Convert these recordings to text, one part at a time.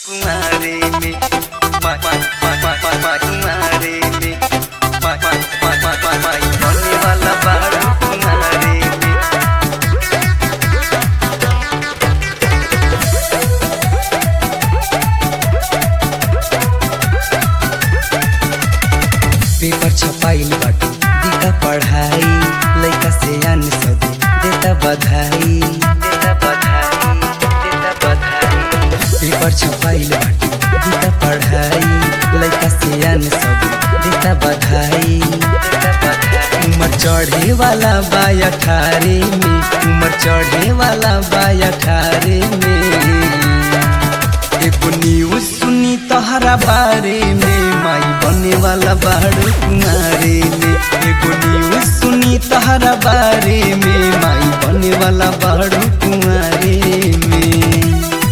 कुमारे में मा मा मा मा मा मा कुमारे में मा मा मा मा मा मा बनने वाला बारू कुमारे में पेपर छपाइल बाटे दिका पढ़ाई लइका से आन सब देता बधाई देता बधाई देता बधाई पेपर छपाइल बाटे दिका पढ़ाई लइका से आन सब देता बधाई देता बधाई उमर चढ़े वाला बा अठारे में उमर चढ़े वाला बा अठारे में एगो न्यूज सुनी तहरा बारे में माई बने वाला बाड़ू कुमारे में एगो न्यूज सुनी तहरा बारे में माई बने वाला बाड़ू कुमारे में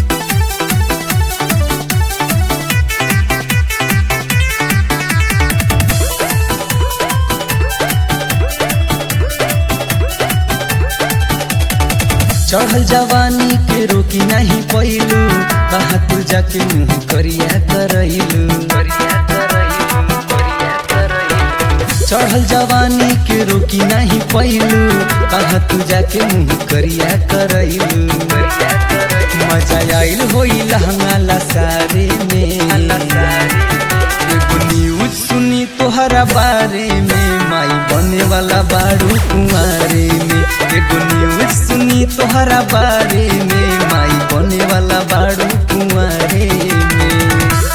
चढ़ल जवानी के रोकी नहीं पैलू बहादुर जाके मुँह करिया करैलू करिया करैलू करिया करैलू चढ़ल जवानी के रोकी नहीं पैलू कहा तू जाके मुँह करिया करैलू करिया करैलू मजा आइल होई लहंगा लसारे में एगो न्यूज सुनी तोहरा बारे में माई बने वाला बाड़ू कुमारे में एगो न्यूज सुनी तोहरा बारे में माई बने वाला बाड़ू कुमारे में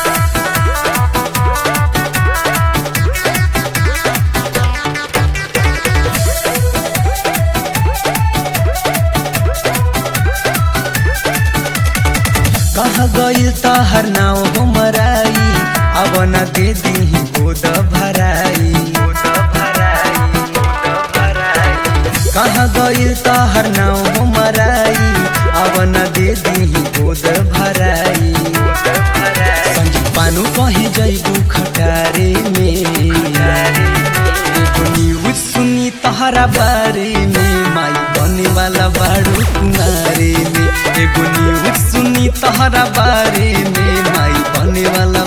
कहाँ गइल तहर नाव हो मराई अब न दे दी गोद भराई गोद भराई गोद भराई कहाँ गइल तहर नाव हो मराई अब न दे दी गोद भराई गोद भराई संजीव पानु कहीं जैबू खटारे में एगो न्यूज सुनी तहरा बारे में माई बने वाला बाड़ू कुमारे में एगो न्यूज सुनी तहरा बारे में माई बने वाला